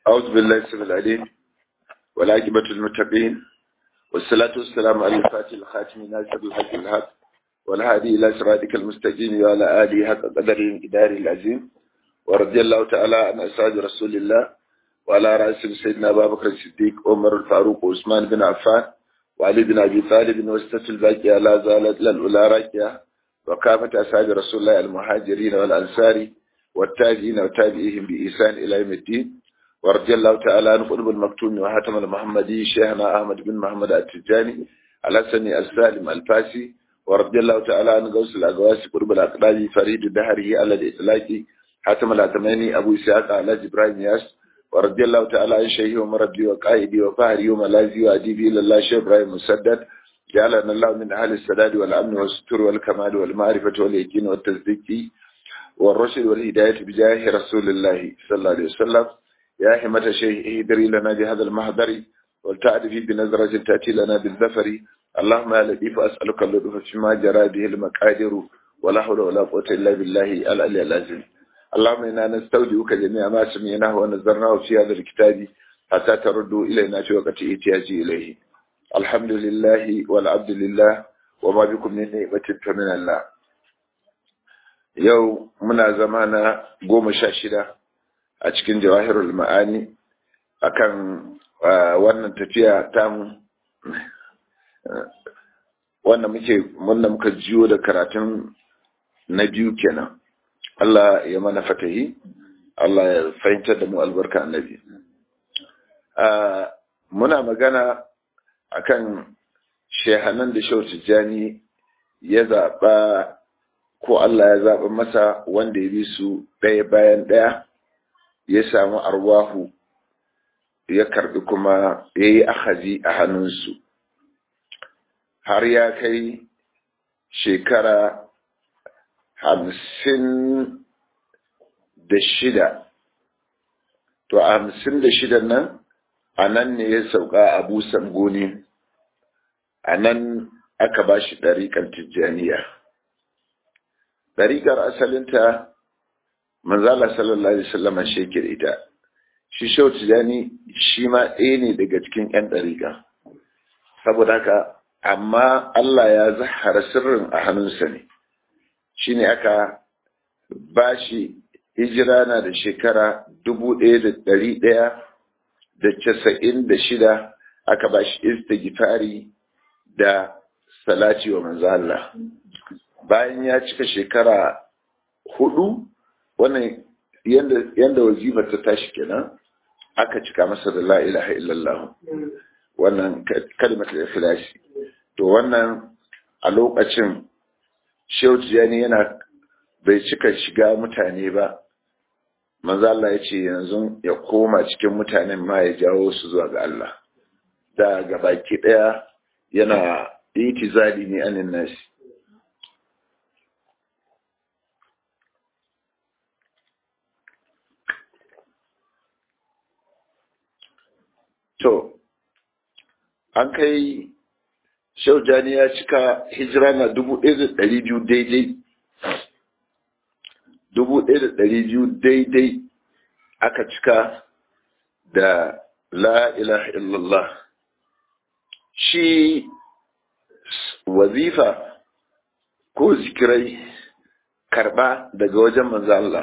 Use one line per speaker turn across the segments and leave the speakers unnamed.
أعوذ بالله السميع العليم والعاقبة للمتقين والصلاة والسلام على الفاتح الخاتم ناصر الحق الحق والهادي إلى صراطك المستقيم وعلى آله حق قدره الإداري العظيم ورضي الله تعالى عن أصحاب رسول الله وعلى رأسهم سيدنا أبا بكر الصديق عمر الفاروق وعثمان بن عفان وعلي بن أبي طالب وستة الباقية لا زالت للأولى راكية وكافة أصحاب رسول الله المهاجرين والأنصار والتابعين وتابعيهم بإحسان إلى يوم الدين ورضي الله تعالى عن قلب المكتوم وحاتم المحمدي شيخنا أحمد بن محمد التجاني الحسني السالم الفاسي ورضي الله تعالى عن غوث الأغواس قرب الأقلال فريد الدهري على الإطلاق حاتم العتماني أبو إسحاق على إبراهيم ياس ورضي الله تعالى عن شيخي ومربي وقائدي وفهري وملاذي وأديبي إلى الله شيخ إبراهيم مسدد جعلنا الله من أهل السداد والأمن والستر والكمال والمعرفة واليقين والتصديق والرشد والهداية بجاه رسول الله صلى الله عليه وسلم يا حمة شيخ اهدري لنا بهذا المحضر ولتعرفي بنظرة تأتي لنا بالذفر اللهم يا لطيف أسألك اللطف فيما جرى به المقادر ولا حول ولا قوة إلا بالله العلي العظيم اللهم إنا نستودعك جميع ما سمعناه ونزرناه في هذا الكتاب حتى تردوا إلينا في وقت احتياجي إليه الحمد لله والعبد لله وما بكم من نعمة فمن الله yau muna zama na goma sha shida a cikin jawahirul ma'ani akan wannan tafiya tamu wanda muke wanda muka jiyo da karatun na biyu kenan Allah ya mana fatahi Allah ya fahimtar da mu albarka annabi muna magana akan shehanan da shau tijjani ya zaɓa ko Allah ya zaɓa masa wanda ya bi su ɗaya bayan ɗaya ya samu arwahu ya karɓi kuma ya yi ahazi a hannunsu har ya kai shekara hamsin da shida to a hamsin da shida nan a nan ne ya sauka abu sangoni a nan aka ba shi ɗariƙar tijjaniya ɗariƙar asalinta manzala sallallahu alaihi wasallam shekir ita shi shau tijani shi ma ɗaya ne daga cikin ƴan ɗariƙa saboda haka amma Allah ya zahara sirrin a hannunsa ne shi ne aka ba shi hijira na da shekara dubu ɗaya da ɗari ɗaya da casa'in da shida aka ba shi istigifari da salati wa manzo Allah bayan ya cika shekara hudu wannan yanda wazifar ta tashi kenan aka cika masa da la ilaha illallah wannan kalmar da ikhlasi to wannan a lokacin Shehu Tijani yana bai cika shiga mutane ba manzo Allah ya ce yanzu ya koma cikin mutanen ma ya jawo su zuwa ga Allah da gabaki daya yana itizali ne anin nasi To, an kai shaujani ya cika hijira na dubu ɗaya da ɗari biyu daidai. Dubu ɗaya da ɗari biyu daidai aka cika da la ilaha illallah. Shi wazifa ko zikirai karɓa daga wajen manzo Allah.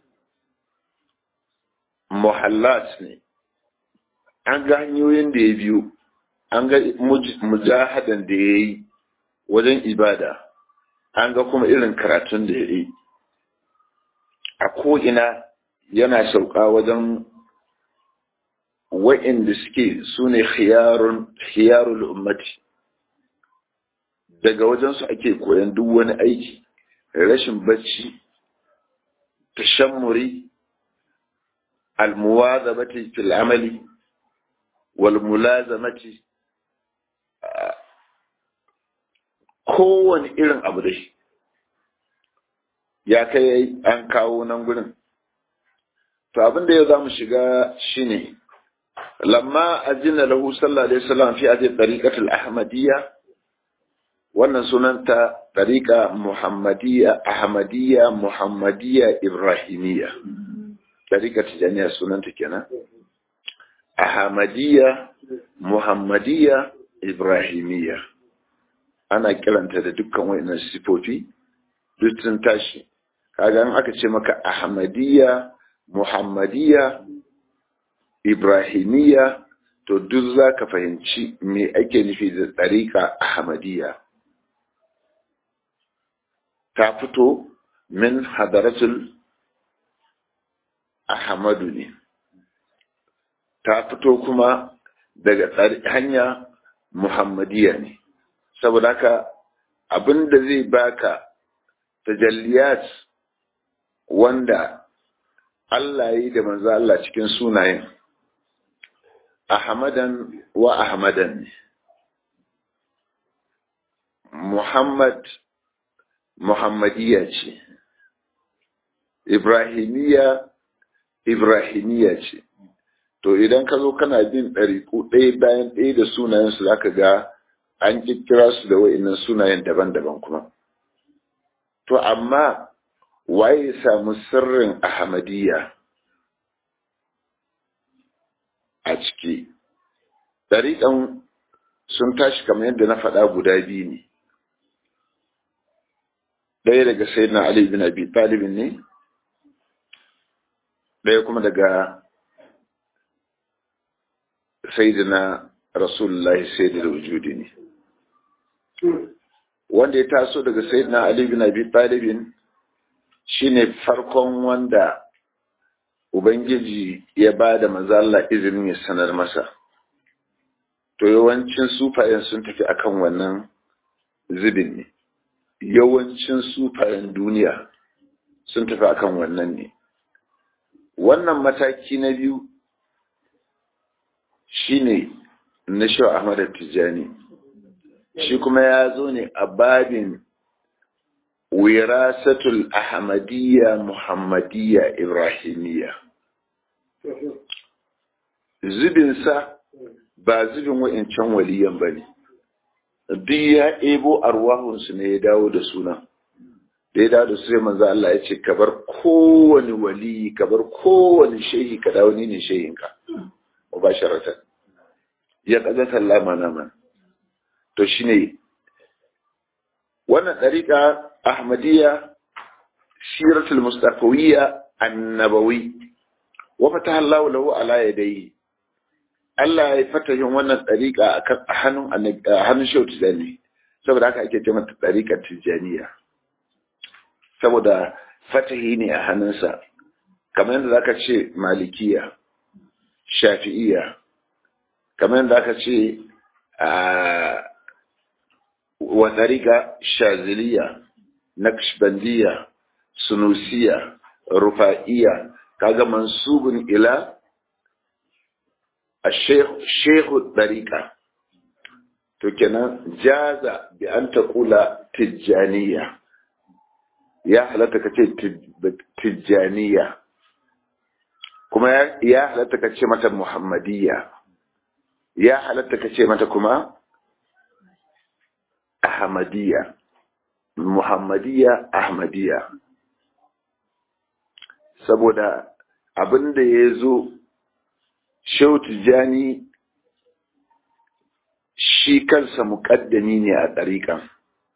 Muhallat ne. an ga hanyoyin da ya biyo an ga mujahadan da ya yi wajen ibada an ga kuma irin karatun da ya yi a ko'ina yana sauka wajen wa'inda suke su ne khiyarul ummati daga wajensu ake koyan duk wani aiki rashin bacci tashammuri almuwazabati fil amali walmulazamati kowane irin abu dai ya kai an kawo nan gurin to abin da yau za mu shiga shine lamma azina lahu sallallahu alaihi wasallam fi hadhihi tariqat al-ahmadiyya wannan sunanta tariqa muhammadiyya ahmadiyya muhammadiyya ibrahimiyya tariqa tijaniya sunanta kenan ahmadiyya muhammadiyya ibrahimiyya ana kiranta da dukkan wayannan sifofi duk sun tashi kaga in aka ce maka ahmadiyya muhammadiyya ibrahimiyya to duk za ka fahimci me ake nufi da tsarika ahmadiyya ta fito min hadaratul ahmadu ne ta fito kuma daga hanya muhammadiyya ne saboda haka abin da zai baka tajalliyat wanda Allah yi da manzo Allah cikin sunayen Ahmadan wa Ahmadan ne Muhammad Muhammadiyya ce Ibrahimiyya Ibrahimiyya ce to idan ka zo kana bin ɗariƙu ɗaya bayan ɗaya da sunayensu za ka ga an kikkira su da wa'innan sunayen daban-daban kuma to amma waye samu sirrin ahmadiyya a ciki ɗariƙan sun tashi kamar yadda na faɗa guda biyu ne ɗaya daga sayyidina ali bin abi talibin ne ɗaya kuma daga sayyidina rasulullahi sayyidina wujudi ne wanda ya taso daga sayyidina ali bin abi talibin shine farkon wanda ubangiji ya ba da mazalla izinin ya sanar masa to yawancin sufayen sun tafi akan wannan zubin ne yawancin sufayen duniya sun tafi akan wannan ne wannan mataki na biyu shine na sha Ahmad Tijjani shi kuma ya zo ne a babin wirasatul ahmadiyya muhammadiyya ibrahimiyya zubinsa ba zubin wa'incan waliyan ba ne duk ya ebo arwahunsu ne ya dawo da suna da ya dawo da su sai manzo Allah ya ce ka bar kowane wali ka bar kowane shehi ka dawo ni ne shehinka mubasharatan ya kaga sallama na man to shine wannan dariqa ahmadiyya siratul mustafawiyya annabawi wa fataha Allah lahu ala yadayhi Allah ya fatahin wannan dariqa akan hannun hannun shehu tijani saboda haka ake ce mata dariqar tijaniya saboda fatahi ne a hannunsa kamar yadda zaka ce malikiya shafi'iya kamar yadda aka ce a wa ɗariƙa shaziliya naqshbandiya sunusiya rufa'iya kaga mansubun ila a shehu ɗariƙa to kenan jaza bi an taƙula tijjaniya ya halatta ka ce tijjaniya kuma ya halatta ka ce mata muhammadiyya ya halatta ka ce mata kuma ahmadiyya muhammadiyya ahmadiyya saboda abin da ya zo shehu tijjani shi kansa muƙaddami ne a ɗariƙan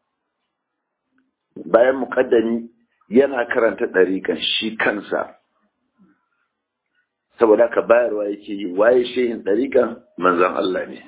bayan muƙaddami yana karanta ɗariƙan shi kansa saboda ka bayarwa yake yi waye shehin ɗariƙan manzan Allah ne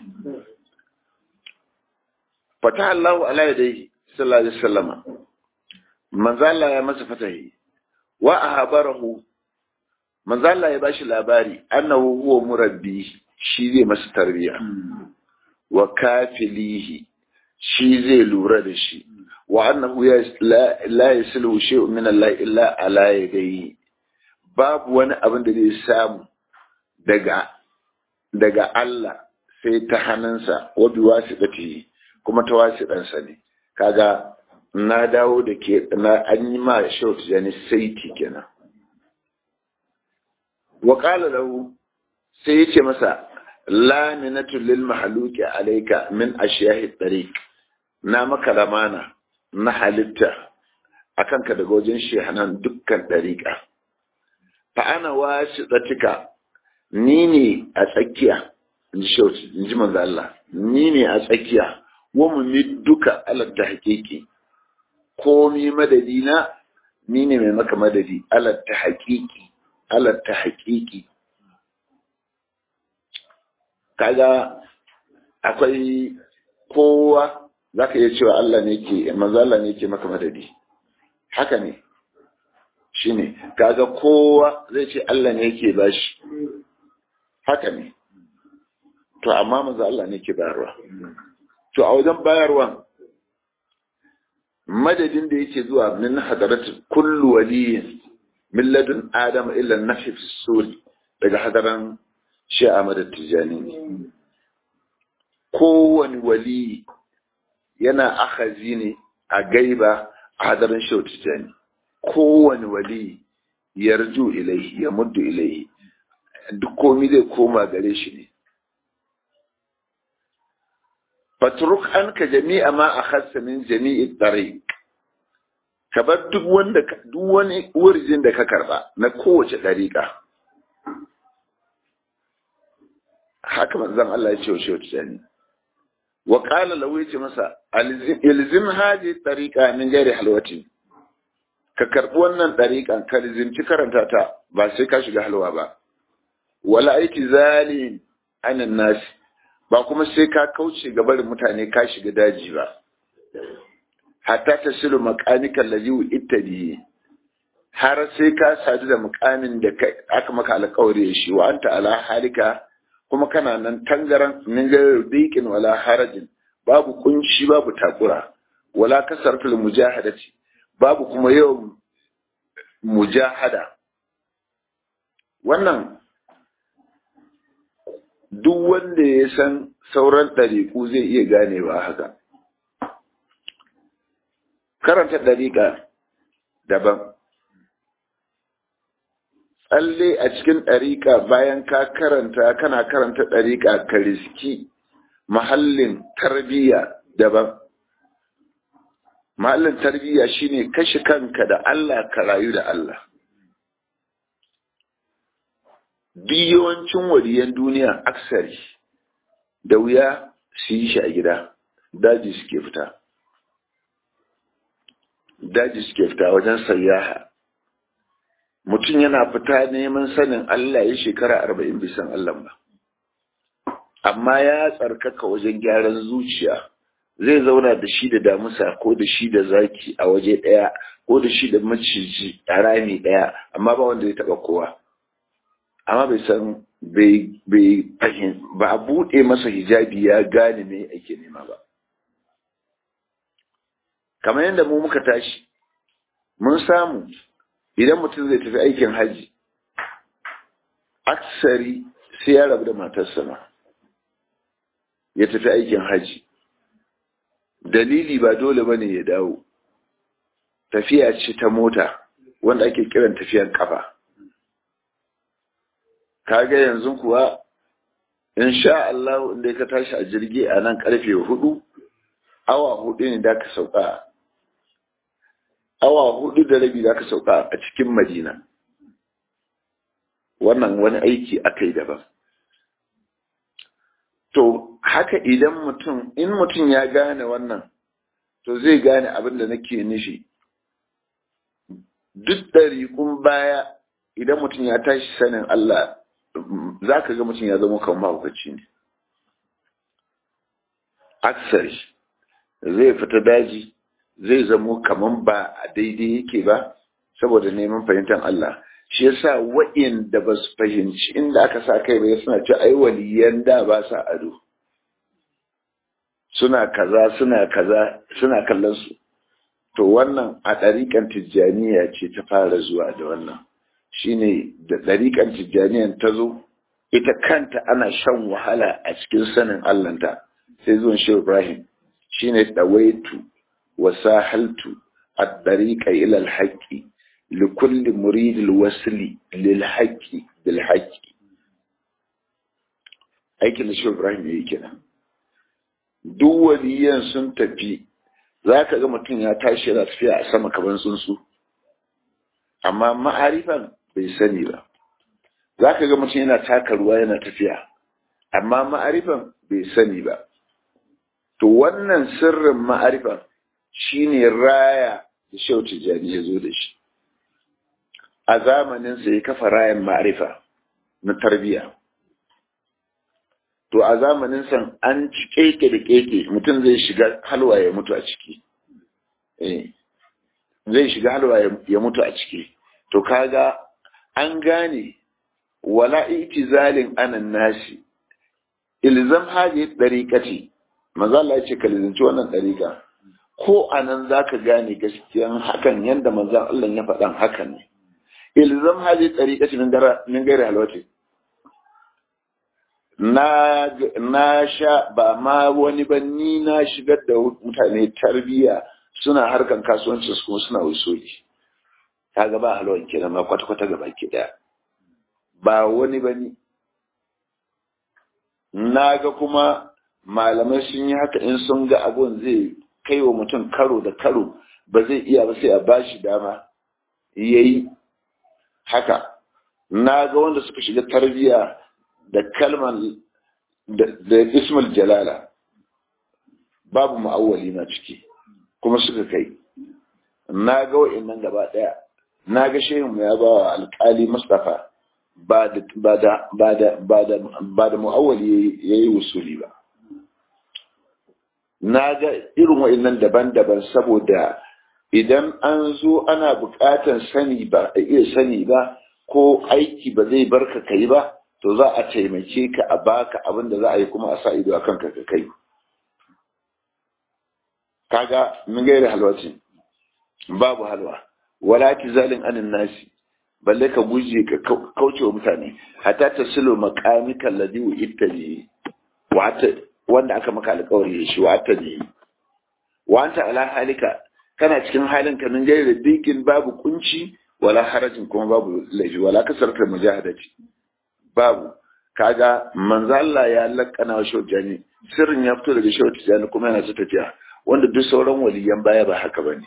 fata Allahu ala yadayhi sallallahu alaihi wasallama manzan Allah ya masa fatahi wa ahbarahu manzan Allah ya bashi labari annahu huwa murabbi shi zai masa tarbiya wa kafilihi shi zai lura da shi wa annahu la yasilu shay'un min Allah illa ala yadayhi babu wani abin da zai samu daga daga Allah sai ta hannunsa wa bi wasiqati kuma ta wasiɗansa ne kaga na dawo da ke na an yi ma shau tijani saiti kenan wa qala lahu sai yace masa laminatu lil mahluki alayka min ashiyahi tariq na maka lamana na halitta akan ka daga wajen shehanan dukkan dariqa fa ana wasitatika ni ne a tsakiya in ji manzo Allah ni ne a tsakiya wa mu duka alal ta haƙiƙi komi madadi na ni ne mai maka madadi alal ta haƙiƙi alal ta haƙiƙi kaga akwai kowa zaka iya cewa Allah ne ke manzo Allah ne ke maka madadi haka ne shine kaga kowa zai ce Allah ne yake bashi haka ne to amma manzo Allah ne ke bayarwa to a wajen bayarwa madadin da yake zuwa min hadarat kullu waliyin min ladun adam illa nafi fi suri daga hadaran shi Ahmad Tijani ne kowani wali yana akhazi ne a gaiba a hadarin shi Tijani kowani wali yarju ilaihi ya muddu ilaihi duk komi zai koma gare shi ne fatruk an ka jami'a ma a hassa min jami'i tsare ka bar duk wanda duk wani wurin da ka karba na kowace ɗariƙa haka manzon Allah ya ce wa shehu tijani wa qala lahu yace masa ilzim haji tariqa min ghairi halwati ka karbi wannan ɗariƙan ka rizimci karanta ta ba sai ka shiga halwa ba wala aiki zalin anan nasi ba kuma sai ka kauce ga barin mutane ka shiga daji ba hatta ta silu makanikan laziwu ittabi har sai ka sadu da mukamin da aka maka alƙawari shi wa anta ala halika kuma kana nan tangaran min diqin wala harajin babu kunci babu takura wala kasartul mujahadati babu kuma yawan mujahada wannan duk wanda ya san sauran ɗariƙu zai iya ganewa haka. Karanta ɗariƙa daban. Tsalle a cikin ɗariƙa bayan ka karanta kana karanta ɗariƙa ka riski mahallin tarbiyya daban. Mahallin tarbiyya shine kashe kanka da Allah ka rayu da Allah. duk yawancin waliyan duniya aksari da wuya su yi shi a gida daji suke fita daji suke fita wajen sayyaha mutum yana fita neman sanin Allah ya shekara arba'in bisan Allah ba amma ya tsarkaka wajen gyaran zuciya zai zauna da shi da damusa ko da shi da zaki a waje ɗaya ko da shi da maciji a rami ɗaya amma ba wanda ya taɓa kowa amma bai san bai fahim ba a buɗe masa hijabi ya gane me ake nema ba kamar yadda mu muka tashi mun samu idan mutum zai tafi aikin haji aksari sai ya rabu da matarsa ma ya tafi aikin haji dalili ba dole bane ya dawo tafiya ce ta mota wanda ake kiran tafiyan kafa kaga yanzu kuwa in sha Allah inda ka tashi a jirgi a nan karfe hudu awa hudu ne da ka sauka awa hudu da rabi da ka sauka a cikin madina wannan wani aiki aka yi daban to haka idan mutum in mutum ya gane wannan to zai gane abin da nake nufi duk ɗariƙun baya idan mutum ya tashi sanin Allah za ka ga mutum ya zama kan mahaukaci ne aksari zai fita daji zai zamo kaman ba a daidai yake ba saboda neman fahimtar Allah shi yasa wa'inda ba su fahimci inda aka sa kai ba suna ce ai waliyan da ba sa ado suna kaza suna kaza suna kallon su to wannan a ɗariƙan tijjaniya ce ta fara zuwa da wannan shine da ɗariƙan tijjaniyan ta zo ita kanta ana shan wahala a cikin sanin Allahnta sai zuwan shi Ibrahim shine dawaitu wa sahaltu at-tariqa ila al-haqqi li kulli murid al-wasli lil haqqi bil haqqi aikin da shi Ibrahim yayi kenan duk waliyan sun tafi zaka ga mutum ya tashi yana tafiya a sama kaman tsuntsu amma ma'arifan bai sani ba za ka ga mutum yana taka ruwa yana tafiya amma ma'arifan bai sani ba to wannan sirrin ma'arifan shine raya da shau tijjani ya zo da shi a zamaninsa ya kafa rayan ma'arifa na tarbiyya to a zamaninsa an ci keke da keke mutum zai shiga halwa ya mutu a ciki zai shiga halwa ya mutu a ciki to kaga an gane wala itizalin anan nasi ilzam haji dariqati manzo Allah ya ce ka lizinci wannan dariqa ko anan zaka gane gaskiyan hakan yanda manzo Allah ya faɗan hakan ne ilzam haji dariqati min gara min gairi halwati na na sha ba ma wani ba ni na shigar da mutane tarbiya suna harkan kasuwanci su kuma suna usuli kaga ba halwan kenan ma kwata kwata gaba ki daya ba wani ba ni na ga kuma malamai sun yi haka in sun ga abun zai kai wa mutum karo da karo ba zai iya ba sai a bashi dama yayi haka na ga wanda suka shiga tarbiya da kalman da ismul jalala babu ma'awwali na ciki kuma suka kai na ga wa'annan gaba daya na ga shehin ya ba wa alkali mustafa ba da ba da ba da ba da ba da mu'awwali yayi wusuli ba na ga irin wa'annan daban-daban saboda idan an zo ana buƙatar sani ba a iya sani ba ko aiki ba zai barka kai ba to za a taimake ka a baka abin da za a yi kuma a sa ido a kanka ka kai kaga mun gaira halwati babu halwa wala tizalin anin nasi balle ka guje ka kauce wa mutane hatta ta silo maqamika alladhi ittaji wanda aka maka alƙawari shi wa ne wa anta ala halika kana cikin halin ka min gaira dikin babu kunci wala harajin kuma babu laifi wala kasarta mujahadati babu kaga manzo Allah ya lakana wa shaujani sirrin ya fito daga shaujani kuma yana ta tafiya wanda duk sauran waliyan baya ba haka bane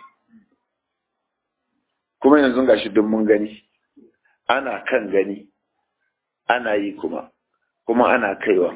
kuma yanzu gashi duk mun gani ana kan gani ana yi kuma kuma ana kaiwa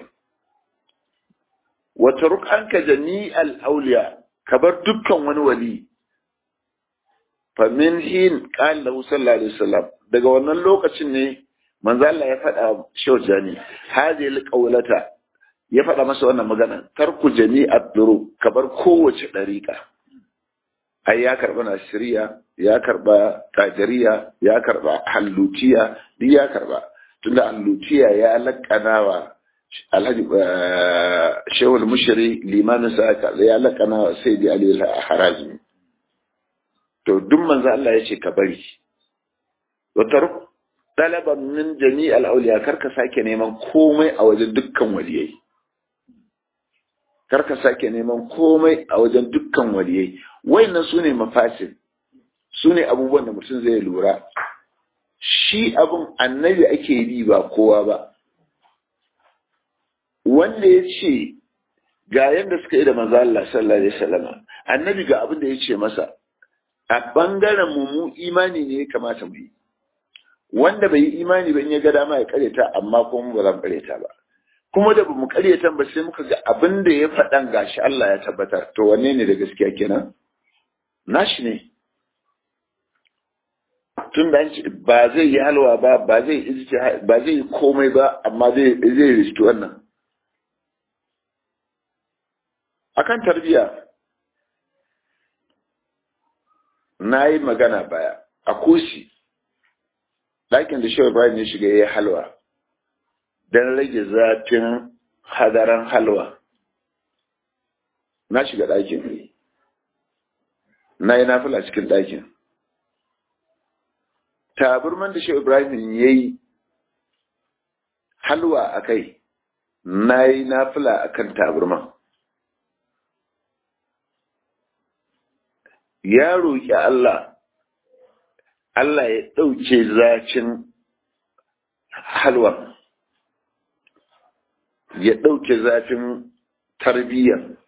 wata rukanka jami'al auliya kabar dukkan wani wali fa min hin qala lahu sallallahu alaihi wasallam daga wannan lokacin ne manzo Allah ya faɗa Shehu Jani hadhihi alqawlata ya faɗa masa wannan magana tarku jami'at duru kabar kowace dariƙa ai ya karba nasiriya ya karba tajariya ya karba hallutiya duk ya karba tunda hallutiya ya lakanawa alhaji shehul mushri limanin sa ya lakanawa sai di ali al-harazmi to duk manzo Allah ya ce ka bari wa tarku ɗalaban min jami al'auliya karka sake neman komai a wajen dukkan waliyai karka sake neman komai a wajen dukkan waliyai wayannan su ne mafasin su ne abubuwan da mutum zai lura shi abin annabi ake bi ba kowa ba wanda ya ce ga yadda suka yi da maza Allah sallallahu alaihi wasallam annabi ga abin da ya ce masa a bangaren mu mu imani ne ya kamata mu yi wanda bai yi imani ba in ya ga dama ya karyata amma kuma ba zan karyata ba kuma da bamu karyata ba sai muka ga abin da ya faɗan gashi Allah ya tabbatar to wanne ne da gaskiya kenan nashi ne tun da ba zai yi halwa ba ba zai ba zai yi komai ba amma zai zai riski wannan akan tarbiya na yi magana baya a kusi ɗakin da shehu ibrahim ya shiga ya yi halwa don rage zafin hadaran halwa na shiga ɗakin na yi nafila cikin ɗakin taburman da shehu ibrahim ya yi halwa a kai na yi nafila a kan taburman ya roƙi Allah Allah ya ɗauke zafin halwa ya ɗauke zafin tarbiyyar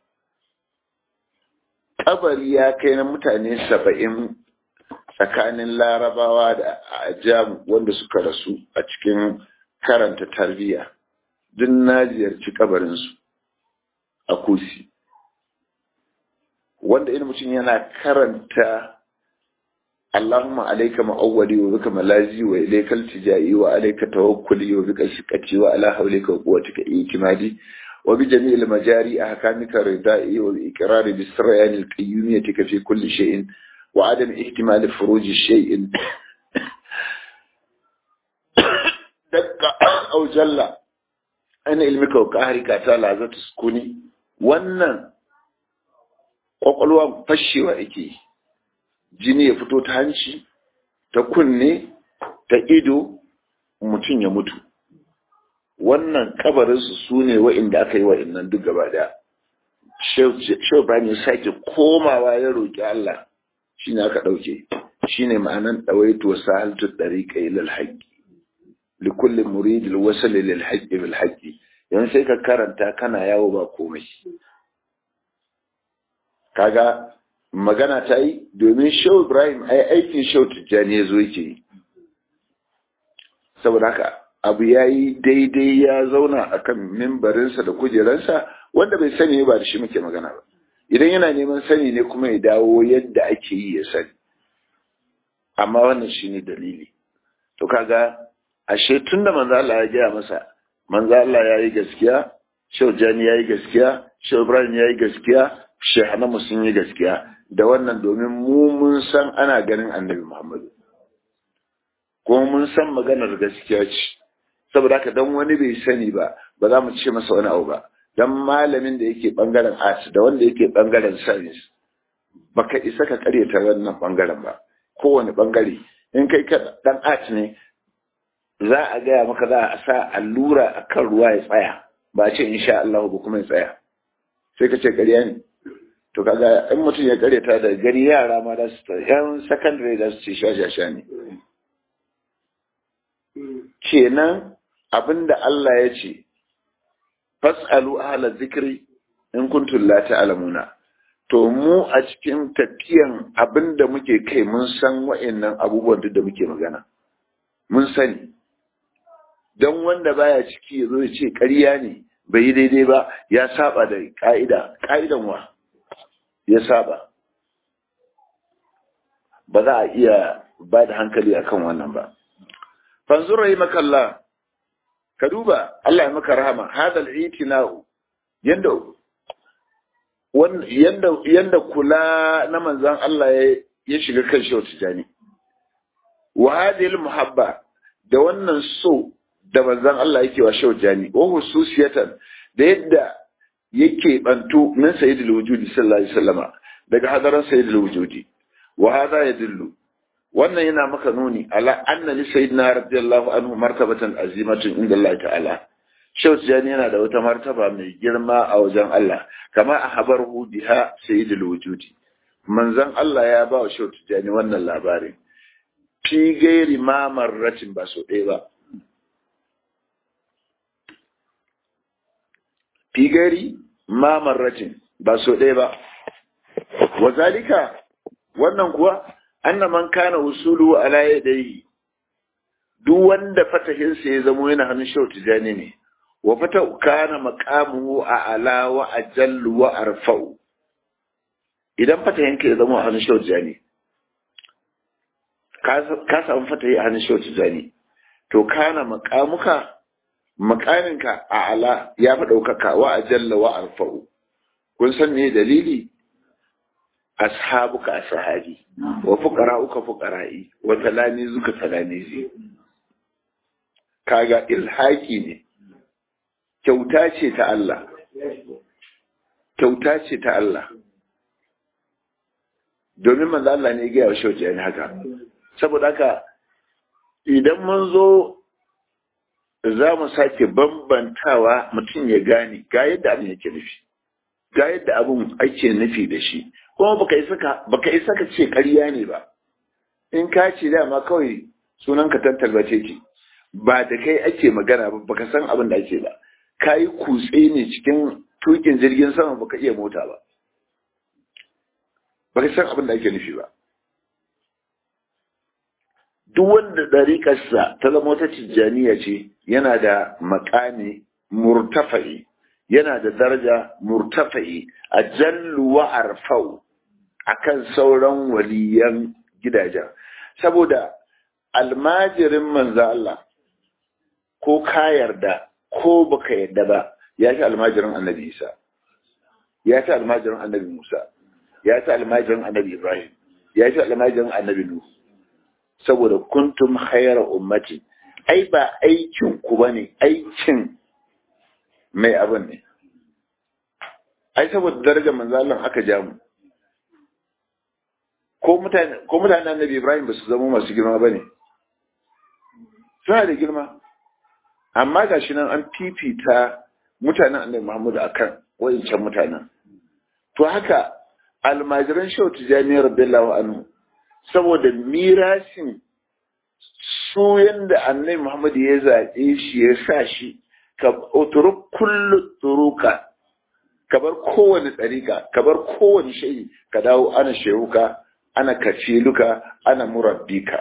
kabari ya kai na mutane saba'in tsakanin larabawa da ajam wanda suka rasu a cikin karanta tarbiyya duk na ziyarci kabarinsu a kusi wanda in mutum yana karanta Allahumma alaika ma'awwali wa bika malazi wa ilaika iltijai wa alaika tawakkuli wa bika shiqati wa ala hawlika wa quwwatika ikmadi wa bi jami'il majari ahkamika ridai wa bi iqrari bi siryan al-qayyumiyyati fi kulli shay'in wa adam ihtimal furuj shay'in dakka aw jalla ana ilmika wa qahrika ta lazatu sukuni wannan kwakwalwa fashewa yake jini ya fito ta hanci ta kunne ta ido mutum ya mutu wannan kabarinsu su ne wa'inda aka yi wa'innan duk gaba da shehu bani sake komawa ya roƙi Allah shi ne aka ɗauke shi ne ma'anan ɗawaito wasu haltu ɗariƙa ilal haƙƙi likullin muridil wasali lil haƙƙi bil haƙƙi yan sai ka karanta kana yawo ba komai kaga magana ta yi domin shehu ibrahim ai aikin shehu tijjani ya zo yake yi saboda haka abu ya yi daidai ya zauna a kan mimbarinsa da kujeransa wanda bai sani ba da shi muke magana ba idan yana neman sani ne kuma ya dawo yadda ake yi ya sani amma wannan shi ne dalili to kaga ashe tun da manzo Allah ya gaya masa manzo Allah ya yi gaskiya shehu jani ya yi gaskiya shehu ibrahim ya yi gaskiya shehanamu sun yi gaskiya da wannan domin mu mun san ana ganin annabi Muhammadu. Kuma mun san maganar gaskiya ce, saboda haka don wani bai sani ba, ba za mu ce masa wani abu ba. Don malamin da yake ɓangaren art da wanda yake ɓangaren science, baka isa ka karyata wannan ɓangaren ba, kowane ɓangare. In kai ka ɗan art ne, za a gaya maka za a sa allura a kan ruwa ya tsaya, ba a ce insha Allah ba kuma ya tsaya. Sai ka ce ƙarya ne. to kaga in mutum ya karyata da gari yara ma da su yan secondary da su ce shashasha ne kenan abinda Allah ya ce fas'alu ahla zikri in kuntum la ta'lamuna to mu a cikin tafiyan abinda muke kai mun san wa'annan abubuwan da muke magana mun sani don wanda baya ciki ya zo ya ce ƙarya ne bai yi daidai ba ya saba da ƙa'ida ƙa'idan wa ya saba ba za a iya ba da hankali akan wannan ba fanzur rahimakallah ka duba Allah ya maka rahama hadal itina'u yanda yanda yanda kula na manzon Allah ya shiga kan shi tijani wa hadhihi muhabba da wannan so da manzon Allah yake wa shehu jani wa hususiyatan da yadda yake bantu min sayyidul wujudi sallallahu alaihi wasallama daga hadaran sayyidul wujudi wa hadha yadullu wannan yana maka nuni ala anna li sayyidina radiyallahu anhu martabatan azimatun inda Allah ta'ala shehu jani yana da wata martaba mai girma a wajen Allah kama a habarhu biha sayyidul wujudi manzon Allah ya ba wa shehu jani wannan labarin fi gairi ma marratin ba so ɗaya ba fi gari ma marratin ba so ɗaya ba wa zalika wannan kuwa anna man kana usulu ala yadayhi duk wanda fatahinsa ya zamo yana hannun shau tijani ne wa fata kana maqamuhu a ala wa ajallu wa arfa'u idan fatahinka ya zamo a hannun shau tijani ka samu fatahi a hannun shau tijani to kana maqamuka makaminka a ala ya fi ɗaukaka wa a jalla wa arfa'u kun san me dalili ashabuka ashabi wa fuqara'uka fuqara'i wa talamizuka talamizi kaga ilhaki ne kyauta ce ta Allah kyauta ce ta Allah domin manzo Allah ne ya gaya wa shauki haka saboda haka idan mun zo za mu sake bambantawa mutum ya gane ga yadda abin yake nufi ga yadda abin ake nufi da shi kuma baka isa ka baka isa ka ce ƙarya ne ba in ka ce dama kawai sunan ka tantalbace ce ba da kai ake magana ba baka san abin da ake ba ka yi kutse ne cikin tukin jirgin sama baka iya mota ba baka san abin da ake nufi ba duk wanda ɗariƙarsa ta zama wata tijjaniya ce yana da makami murtafa'i yana da daraja murtafa'i a jallu wa arfau akan sauran waliyan gidajen saboda almajirin manzo Allah ko ka yarda ko baka yarda ba ya fi almajirin annabi Isa ya fi almajirin annabi Musa ya fi almajirin annabi Ibrahim ya fi almajirin annabi Nuh saboda kuntum khayra ummati ai ba aikin ku bane aikin mai abin ne ai saboda darajar manzo Allah aka ja mu ko mutane ko mutanen annabi Ibrahim ba su zama masu girma bane suna da girma amma gashi nan an fifita mutanen annabi Muhammad akan wayancan mutanen to haka almajiran shau tijani radiyallahu anhu saboda mirasin su yanda annabi Muhammad ya zaɓe shi ya sa shi ka uturuk kullu turuka ka bar kowane tsarika ka bar kowane shayi ka dawo ana shehuka ana kaciluka ana murabbika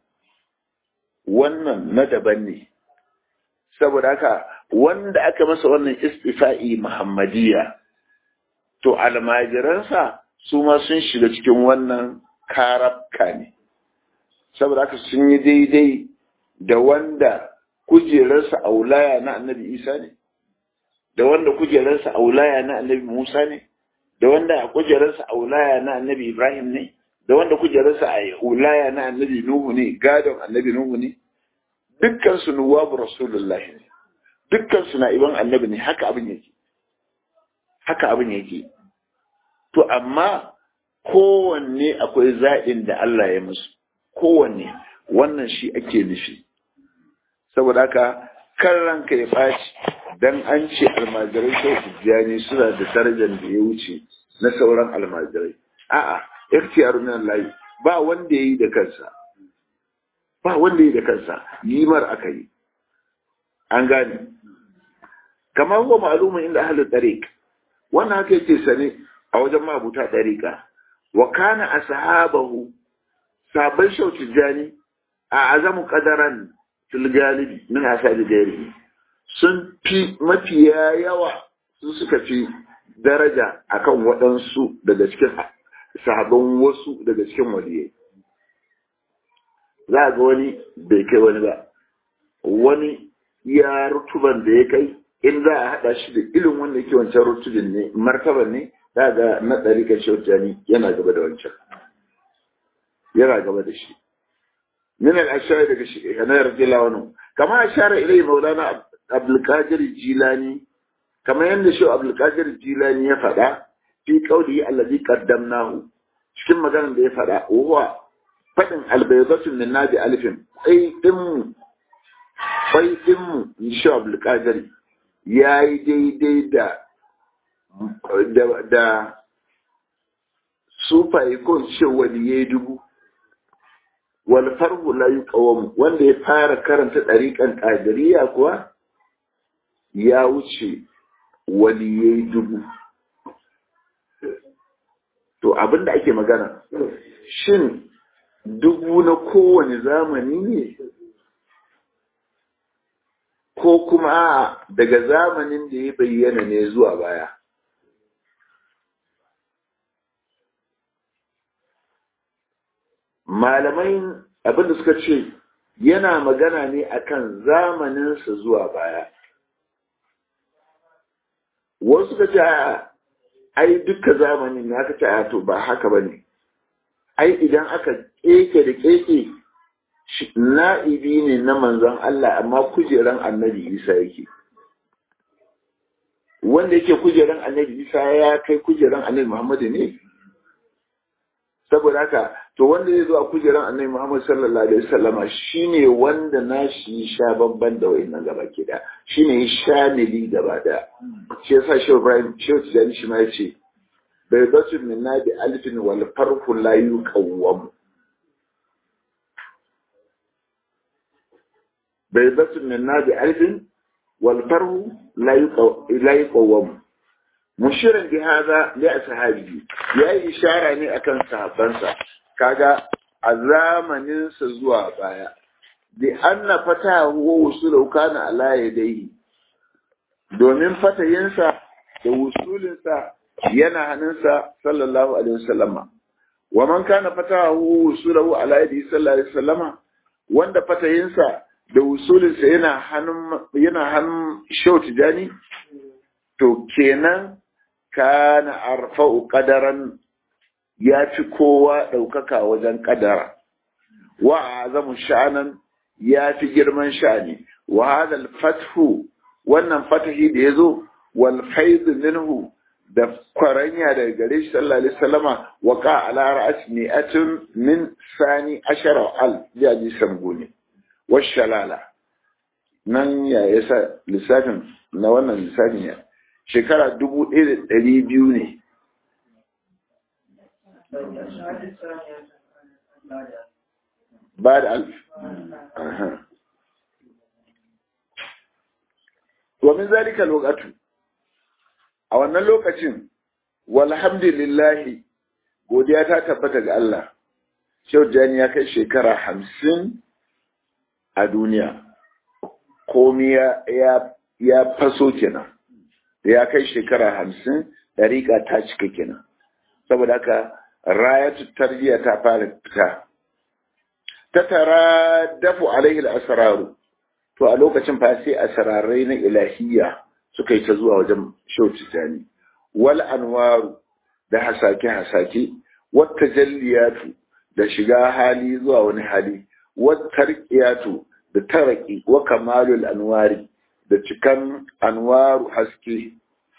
wannan na daban ne saboda haka wanda aka masa wannan istifa'i muhammadiyya to almajiransa su ma sun shiga cikin wannan karabka ne saboda haka sun yi daidai da wanda kujerarsa aulaya na annabi isa ne da wanda kujerarsa aulaya na annabi musa ne da wanda kujerarsa aulaya na annabi ibrahim ne da wanda kujerarsa a aulaya na annabi nuhu ne gadon annabi nuhu ne dukkan su nuwabu rasulullahi ne dukkan su na'iban annabi ne haka abin yake haka abin yake to amma kowanne akwai zaɓin da Allah ya musu kowanne wannan shi ake nufi saboda haka kan ranka ya ɓaci dan an ce almajirai sai tijjani suna da darajar da ya wuce na sauran almajirai a'a ikhtiyar min Allah ba wanda yayi da kansa ba wanda yayi da kansa yimar aka yi an gane kamar huwa ma'lumun inda ahlul tariq wannan haka yake sane a wajen mabuta tariqa wa kana ashabahu sabon shauci jani a azamu qadaran fil galibi min asabi gairi sun fi mafiya yawa su suka fi daraja akan waɗansu daga cikin sahabban wasu daga cikin waliyai za ga wani bai kai wani ba wani ya rutuban da ya kai in za a haɗa shi da ilin wanda yake wancan rutubin ne martaban ne za ga na ɗarikar shautani yana gaba da wancan yana gaba da shi min al-ashari daga shi kana radiyallahu anhu kama ashara ilai maulana abdulkadir jilani kamar yadda shi abdulkadir jilani ya faɗa fi qawli allazi qaddamnahu cikin maganar da ya faɗa huwa faɗin albaydatun min nabi alifin sai din mu sai din mu shi abdulkadir yayi daidai da da da sufaye ko ce waliyai dubu wal farhu la yuqawam wanda ya fara karanta ɗariƙan ƙadiriya kuwa ya wuce waliyai dubu to abin da ake magana shin dubu na kowane zamani ne ko kuma daga zamanin da ya bayyana ne zuwa baya malamai abinda suka ce yana magana ne akan zamaninsa zuwa baya wasu suka ce ai duka zamanin ne aka ce a to ba haka ba ne ai idan aka keke da keke na'ibi ne na manzon Allah amma kujeran annabi Isa yake wanda yake kujeran annabi Isa ya kai kujeran annabi Muhammadu ne saboda haka to wanda zai zo a kujeran annabi Muhammad sallallahu alaihi wasallama shine wanda nashi sha babban da wayannan gaba ke da shine shamili gaba da shi yasa shi Ibrahim shi Tijani shi ma yace bai batu min nabi alfin wal farhu la yuqawwam bai batu min nabi alfin wal farhu la yuqawwam mushirin bi hada li ashabihi yayi ishara ne akan sahabbansa kaga a zamaninsa zuwa baya bi anna fatahu wa wusulahu kana ala yadayhi domin fatayinsa da wusulinsa yana hannunsa sallallahu alaihi wasallama wa man kana fatahu wusulahu ala yadi sallallahu alaihi wasallama wanda fatayinsa da wusulinsa yana hannun yana hannun shau tijani to kenan kana arfa'u qadaran ya fi kowa ɗaukaka wajen ƙadara wa azamu sha'anan ya fi girman sha'ani wa hadal fathu wannan fatahi da ya zo wal faidu minhu da kwaranya daga gare shi sallallahu alaihi wasallama wa ka ala ra'as mi'atun min sani ashara al ya ji sambuni wa shalala nan ya yasa lissafin na wannan lissafin ya shekara dubu ɗaya da ɗari biyu ne بعد ألف أه. ومن ذلك الوقت أو أن اللوكة والحمد لله godiya ta tabbata ga Allah Shehu Jani ya kai shekara hamsin a duniya komi ya, ya faso kenan ya kai shekara hamsin ɗariƙa ta cika kenan saboda haka rayatu tarbiyya ta fara fita ta tara dafu alaihi asraru to a lokacin fa sai asrarai na ilahiyya suka yi ta zuwa wajen shauci tani wal anwaru da hasake hasake wat tajalliyatu da shiga hali zuwa wani hali wat tarqiyatu da taraki wa kamalul anwari da cikan anwaru haske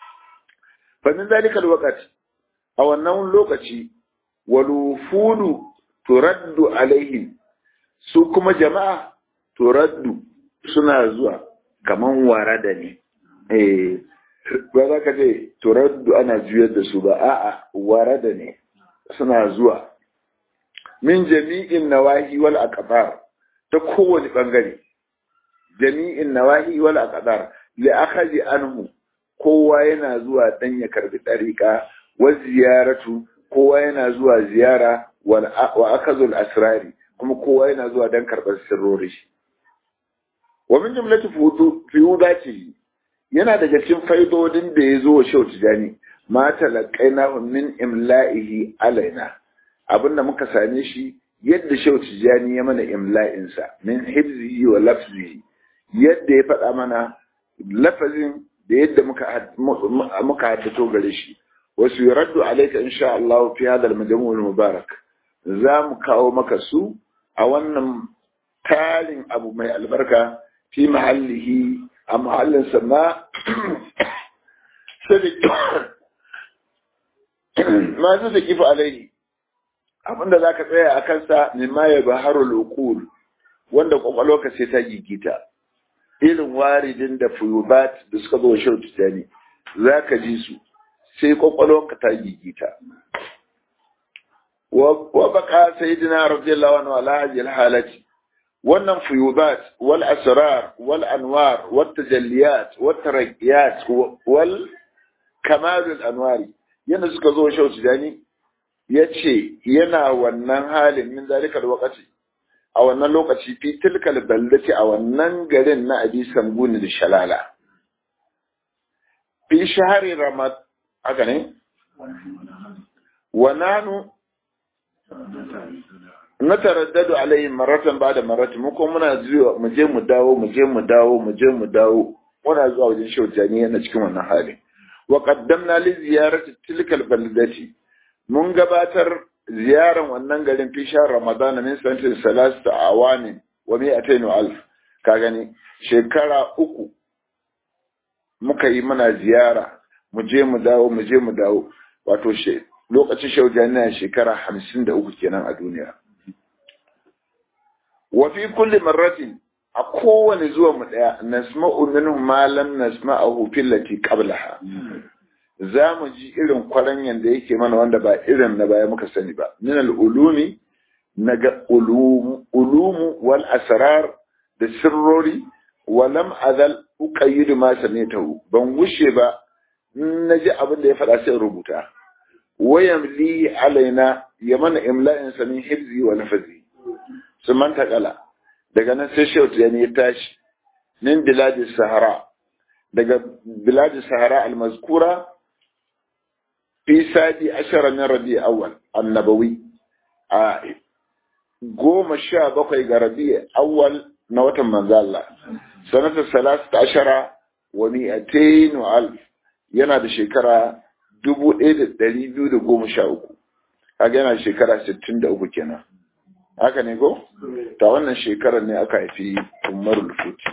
fa min zalika alwaqt a wannan lokaci walufudu turaddu alaihim su kuma jama'a turaddu suna zuwa kaman warada ne eh ba za ka ce turaddu ana juyar da su ba a'a warada ne suna zuwa min jami'in nawahi wal aqdar ta kowane bangare jami'in nawahi wal aqdar li akhadhi anhu kowa yana zuwa dan ya karbi dariqa wa ziyaratu kowa yana zuwa ziyara wa akazul asrari kuma kowa yana zuwa don karɓar sirrori wa min jumlati fiyudati yana daga cikin faidodin da ya zo wa shau tijani ma talaqaina min imla'ihi alaina abinda muka same shi yadda shau tijani ya mana imla'in sa min hibzihi wa lafzihi yadda ya faɗa mana lafazin da yadda muka muka haddato gare shi wasu yuraddu alayka insha Allah fi hadha al-majmu' al-mubarak za mu kawo maka su a wannan tarin abu mai albarka fi mahallihi a mahallin sama masu da kifa alaihi abinda za ka tsaya a kansa mimma ya baharu lokul wanda kwakwalwa sai ta gigita irin waridin da fuyubat da suka zo shirin tijani za ka ji su sai kwakwalwa ta gigita وبقى سيدنا رضي الله عنه على هذه الحالة wannan fuyubat wal asrar wal anwar wat tajalliyat wat tarqiyat wal kamalul anwari yana suka zo shauci dani yace yana wannan halin min zalikal waqti a wannan lokaci fi tilkal baldati a wannan garin na abi samguni da shalala fi shahari ramad haka ne wa nanu na taraddadu alayhim maratan ba'da maratan mu ko muna zuwa mu je mu dawo mu je mu dawo mu je mu dawo muna zuwa wajen shaujani yana cikin wannan hali wa qaddamna li ziyarati tilkal baldati mun gabatar ziyaran wannan garin fi shahr ramadan min sanatin salasta awani wa mi'atayn alf ka gani shekara uku muka yi mana ziyara mu je mu dawo mu je mu dawo wato she lokacin shaujani na shekara hamsin da uku kenan a duniya wa fi kulli marratin a kowane zuwa mu daya nasma'u minhu ma lam nasma'ahu fillati qablaha za mu ji irin kwaranyan da yake mana wanda ba irin na baya muka sani ba min al-ulumi naga ulumu ulumu wal asrar da sirrori wa lam azal uqayyidu ma samitahu ban gushe ba naji abin da ya faɗa sai rubuta wayan li alaina ya mana imla'in sa min hibzi wa nafazi sun manta kala daga nan sai shehu ya ya tashi min biladis sahara daga biladis sahara al-mazkura fi sadi ashara min rabi awwal annabawi a goma sha bakwai ga rabi awwal na watan manzo Allah sanatar salasta ashara wa mi'atain wa alf yana da shekara dubu ɗaya da ɗari biyu da goma sha uku kaga yana da shekara sittin da uku kenan haka ne ko ta wannan shekarar ne aka haifi umarul futi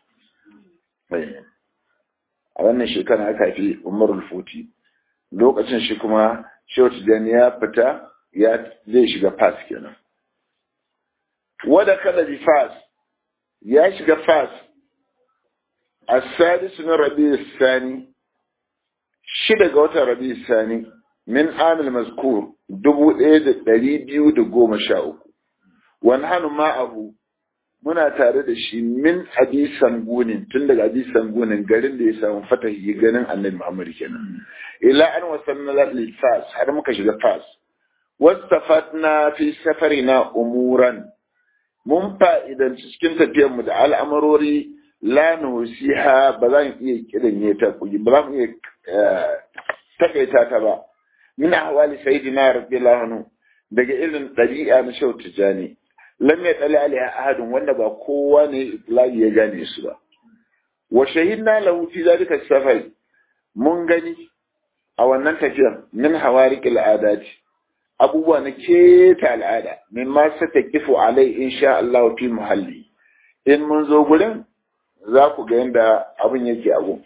a wannan shekarar aka haifi umarul futi lokacin shi kuma shehu tijjani ya fita ya zai shiga fas kenan wada kada bi fas ya shiga fas a sadisu na rabi sani shida ga watan rabi sani min amil mazkur dubu ɗaya da ɗari biyu da goma sha uku wani hannu ma'ahu muna tare da shi min abi sangunin tun daga abi sangunin garin da ya samu fatahi ganin annabi Muhammad kenan ila an wasanna lil fas har muka shiga fas wastafatna fi safarina umuran mun fa'idan cikin tafiyar mu da al'amarori la nusiha ba za mu iya kidan ta kuyi ba za mu iya takaita ta ba min ahwali sayyidina radiyallahu anhu daga irin ɗabi'a na shau tijani lam ya tsali alaiha ahadun wanda ba kowa ne itlaqi ya gane su ba wa shahidna lahu fi zalika safar mun gani a wannan tafiyar min hawariqil adati abubuwa na keta al'ada min ma kifu alai insha Allah fi muhalli in mun zo gurin za ku ga yadda abin yake abu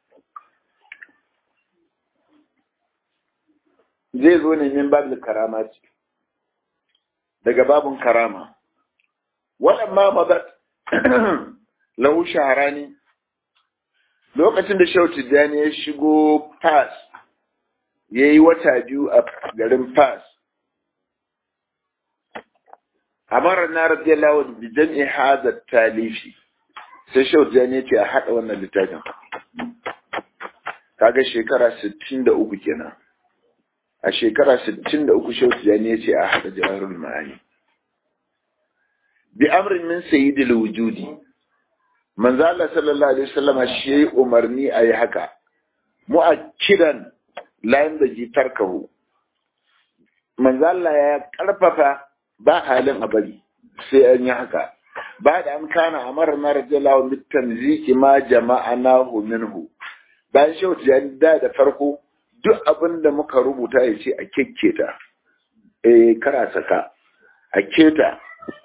zai zo ne min babu karama ce daga babun karama waɗamma mabat lahu shaharani lokacin da Shehu Tijjani ya shigo Fas ya yi wata biyu a garin Fas amara na radiyallahu bi jam'i hadha talifi sai Shehu Tijjani ya ce a haɗa wannan littafin kaga shekara 63 kenan a shekara 63 Shehu Tijjani ya ce a haɗa jawarul ma'ani bi amrin min sayyidil wujudi manzo Allah sallallahu alaihi wasallama shi yayi umarni ayi haka mu'akkidan layin da ji tarkahu manzo Allah ya karfafa ba halin a bari sai an yi haka ba da an kana amara na rajallahu mit tanziki ma jama'anahu minhu bayan shi wata da da farko duk abin da muka rubuta ya ce a kekketa eh kara saka a keta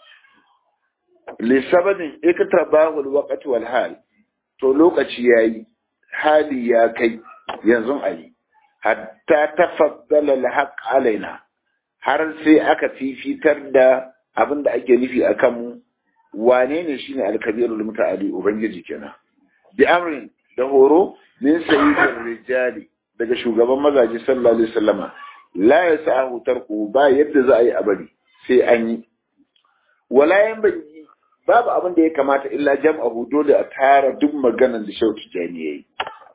lisabadin iktabahu alwaqti wal hal to lokaci yayi hali ya kai yanzu ayi hatta tafaddala alhaq alaina har sai aka fifitar da abin da ake nufi akan mu wane ne shine alkabirul muta'ali ubangiji kenan bi amrin da horo min sayyidin rijali daga shugaban mazaje sallallahu alaihi wasallama la yasahu tarku ba yadda za a yi abari sai an yi wala yan bangi babu abin da ya kamata illa jam'ahu dole a tara duk maganan da Shehu Tijani yayi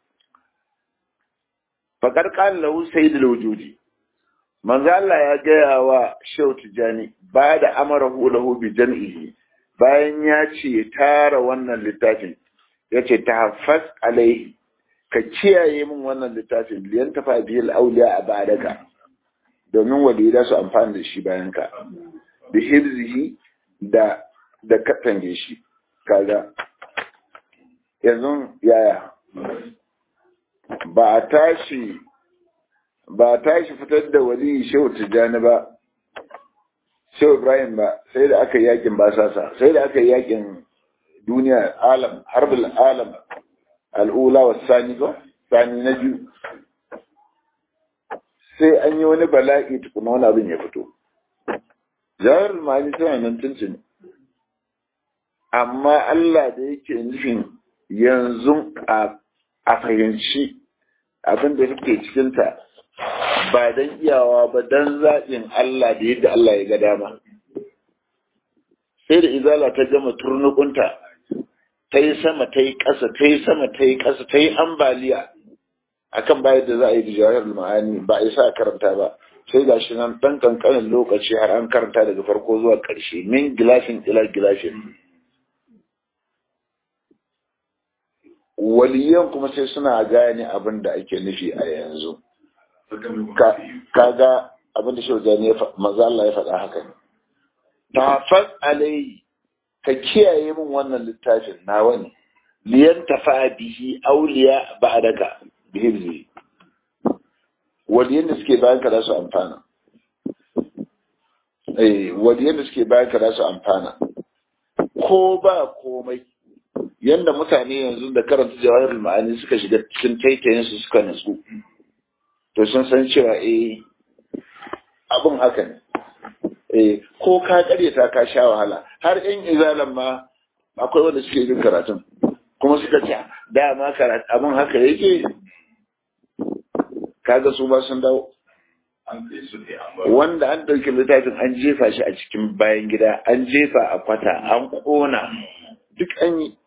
faqad qala lahu sayyidul wujudi manzo Allah ya gaya wa Shehu Tijani ba da amarahu lahu bi jam'ihi bayan ya ce tara wannan littafin yace tahaffaz alaihi ka kiyaye min wannan littafin liyan tafa bihil auliya a badaka domin walida su amfani da shi bayan ka bi hibzihi da da katange shi kaga yanzu yaya ba a tashi ba a tashi fitar da wali shehu tijjani ba shehu ibrahim ba sai da aka yi yakin basasa sai da aka yi yakin duniya alam harbul alam al'ula wa sani ba sani na biyu sai an yi wani bala'i tukuna wani abin ya fito jawar ma'ani tana nan tuntuni amma Allah da yake nufin yanzu a fahimci abin da take cikinta ba don iyawa ba don zaɓin Allah da yadda Allah ya ga dama sai da izala ta gama turnukunta ta yi sama ta yi ƙasa ta yi sama ta yi ƙasa ta yi ambaliya akan bayar da za a yi da jawahar ma'ani ba a isa a karanta ba sai ga shi nan ɗan kankanin lokaci har an karanta daga farko zuwa ƙarshe min gilashin ila gilashin waliyan kuma sai suna gane abin da ake nufi a yanzu kaga abin da shaujani ya maza Allah ya faɗa haka ne tafas alai ka kiyaye min wannan littafin nawa ne liyan tafa bihi auliya ba'daka bihirzi waliyan da suke bayan ka za su amfana eh waliyan da suke bayan ka za su amfana ko ba komai yanda mutane yanzu da karanta jawahirul ma'ani suka shiga cikin taitayen su suka nutsu to sun san cewa eh abin haka ne eh ko ka karyata ka sha wahala har yan izalan ma akwai wanda suke yin karatun kuma suka ce dama karatu abin haka yake kaga su ba sun dawo wanda an ɗauki littafin an jefa shi a cikin bayan gida an jefa a kwata an ƙona duk an yi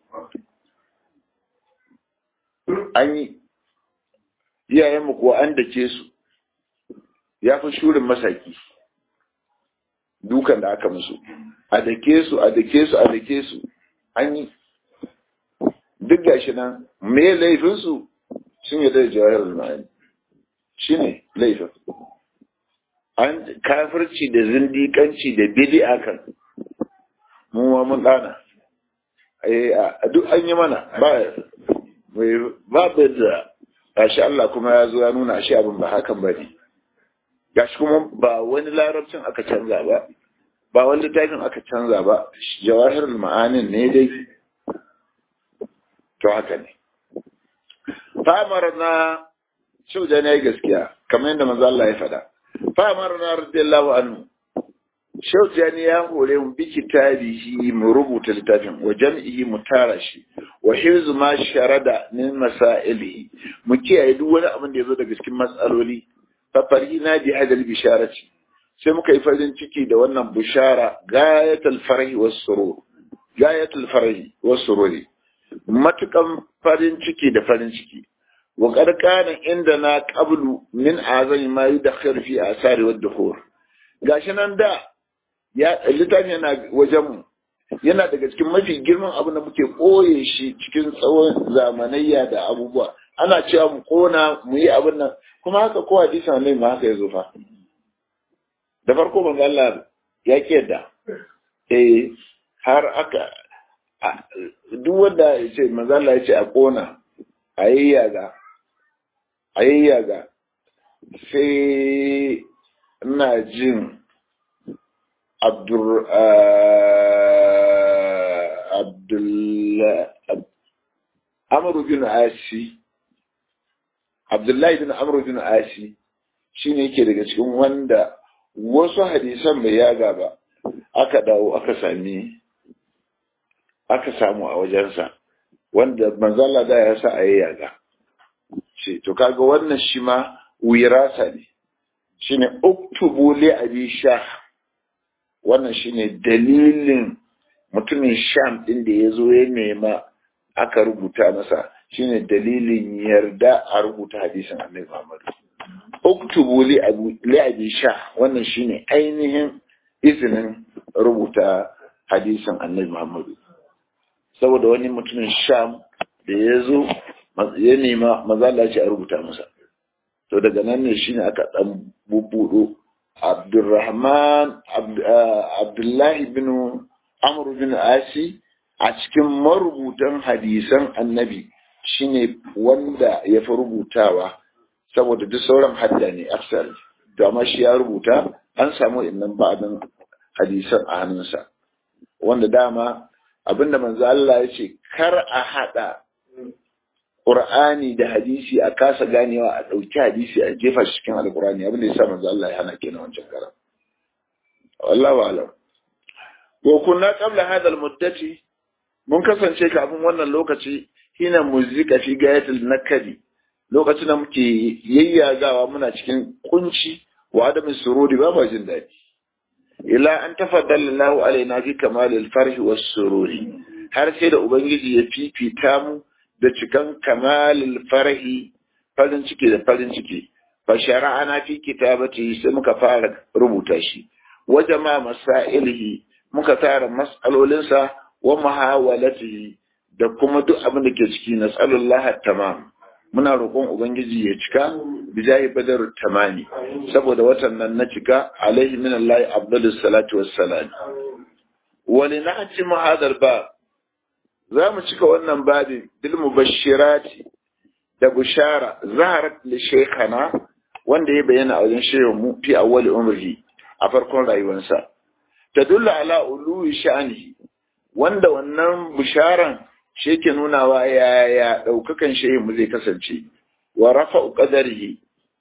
an yi iyayenmu kuwa an dake su ya fi shurin masaki dukan da aka musu a dake su a dake su a dake su an yi duk gashi nan me laifinsu sun yi da jawahar ma'ani shi ne laifin an kafirci da zindikanci da bid'a kan mu ma mun dana duk an yi mana ba ba da gashi Allah kuma ya zo ya nuna shi abin ba hakan ba ne gashi kuma ba wani larabcin aka canza ba ba wani littafin aka canza ba jawahir ma'anin ne dai to haka ne famar na shauja ne gaskiya kamar yadda manzo Allah ya faɗa famar na radiyallahu anhu shauja ne ya hore mu bi kitabihi mu rubuta littafin wa jam'ihi mu tara shi wa hifzu ma sharada min masailihi mu kiyaye duk wani abin da yazo daga cikin matsaloli fa farina bi hadal bisharati sai muka yi farin ciki da wannan bishara gayatul farhi was surur gayatul farhi was sururi matukan farin ciki da farin ciki wa qad kana indana qablu min azami ma yudakhir fi asari wad dukhur gashi nan da ya littafin yana wajen mu yana daga cikin mafi girman abin da muke ɓoye shi cikin tsawon zamanayya da abubuwa ana cewa mu kona mu yi abin nan kuma haka ko hadisan ne ma haka ya zo fa da farko ban Allah ya ki yadda eh har aka duk wanda ya ce manzo Allah ya ce a kona a yayyaga a yayyaga sai ina jin Abdur Abdullah Amr bin Asi Abdullahi bin Amr bin Asi shine yake daga cikin wanda wasu hadisan bai yaga ba aka dawo aka sami aka samu a wajensa wanda manzala da ya sa a yaga ce to kaga wannan shi ma wirasa ne shine uktubu li abi shah wannan shine dalilin mutumin sham din da ya zo ya nema aka rubuta masa shine dalilin yarda a rubuta hadisin annabi Muhammad uktubu li abi shah wannan shine ainihin izinin rubuta hadisin annabi Muhammad saboda wani mutumin sham da ya zo ya nema maza Allah ce a rubuta masa to daga nan ne shine aka dan bubbudo Abdulrahman Abdullahi bin Amr bin Asi a cikin marubutan hadisan annabi shine wanda ya fi rubutawa saboda duk sauran hadda ne aksar to amma shi ya rubuta an samu innan ba'dan hadisan a hannunsa wanda dama abinda manzo Allah ya ce kar a hada Qur'ani da hadisi a kasa ganewa a ɗauki hadisi a jefa shi cikin Alƙur'ani abin da ya sa manzo Allah ya hana kenan wancan karam wallahu a'lam wa kunna qabla hadha al-muddati mun kasance kafin wannan lokaci hina muzika fi gayatul nakadi lokacin da muke yayyagawa muna cikin kunci wa adamin sururi ba ba jin daɗi ila an tafaddala Allahu alaina fi kamalil farhi was sururi har sai da ubangiji ya fifita mu da cikan kamalil farhi farin ciki da farin ciki fa shara'ana fi kitabati sai muka fara rubuta shi wa jama masailihi muka tara mas'alolinsa wa muhawalatihi da kuma duk abin da ke ciki na tsallallahu tamam muna roƙon ubangiji ya cika bijahi badar tamani saboda watan nan na cika alaihi min allahi afdalus salatu wassalam wa linati hadal ba za mu cika wannan babin bil mubashirati da bushara zaharat li shaykhana wanda ya bayyana a wajen shehu mu fi awwali umri a farkon rayuwarsa tadullu ala uluwi sha'anihi wanda wannan bisharan shi ke nunawa yaya ɗaukakan shehu zai kasance wa rafa'u qadarihi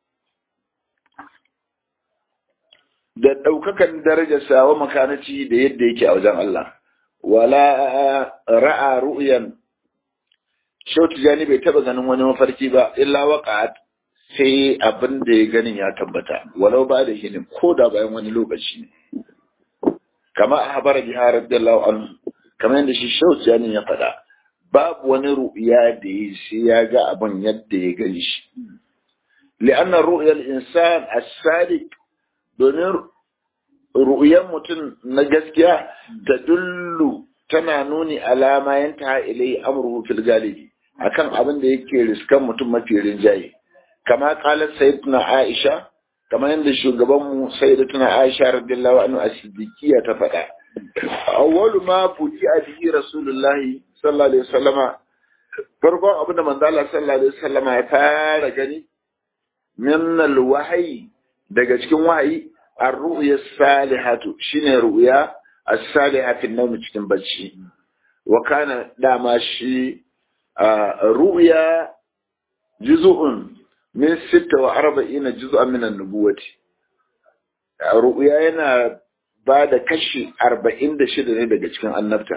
da ɗaukakan darajarsa wa makanaci da yadda yake a wajen Allah wala ra'a ru'yan Shautu Jani bai taba ganin wani mafarki ba illa waqa'at sai abin da ya ganin ya tabbata walau ba da hinin ko da bayan wani lokaci ne kama a habara biha radiyallahu anhu kamar yadda shi Shautu Jani ya faɗa babu wani ru'ya da ya sai ya ga abin yadda ya gani shi li'anna ru'yal insan as-sadiq domin ru'yan mutum na gaskiya ta dullu tana nuni alama yanta ilai amruhu fil galibi akan abin da yake riskan mutum mafi rinjaye kama qalat sayyidatuna aisha kamar yadda shugaban mu sayyidatuna aisha radiyallahu anhu as-siddiqiyya ta faɗa awwalu ma fuji bihi rasulullahi sallallahu alaihi wasallama farkon abin da manzo Allah sallallahu alaihi wasallama ya fara gani min al-wahyi daga cikin wahayi ar-ru'ya salihatu shine ru'ya as-salihatu nawm cikin bacci wa kana dama shi ru'ya juz'un min 46 juz'an min an-nubuwati ru'ya yana ba da kashi 46 ne daga cikin annabta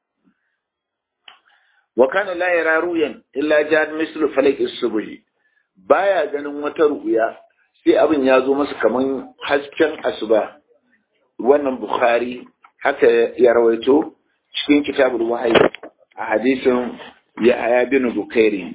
wa kana la yara ru'yan illa jad mislu falaq as-subhi baya ganin wata ru'ya sai abin ya zo masa kaman hasken asuba wannan bukhari haka ya rawaito cikin kitabul wahayi a hadisin yahaya bin bukairi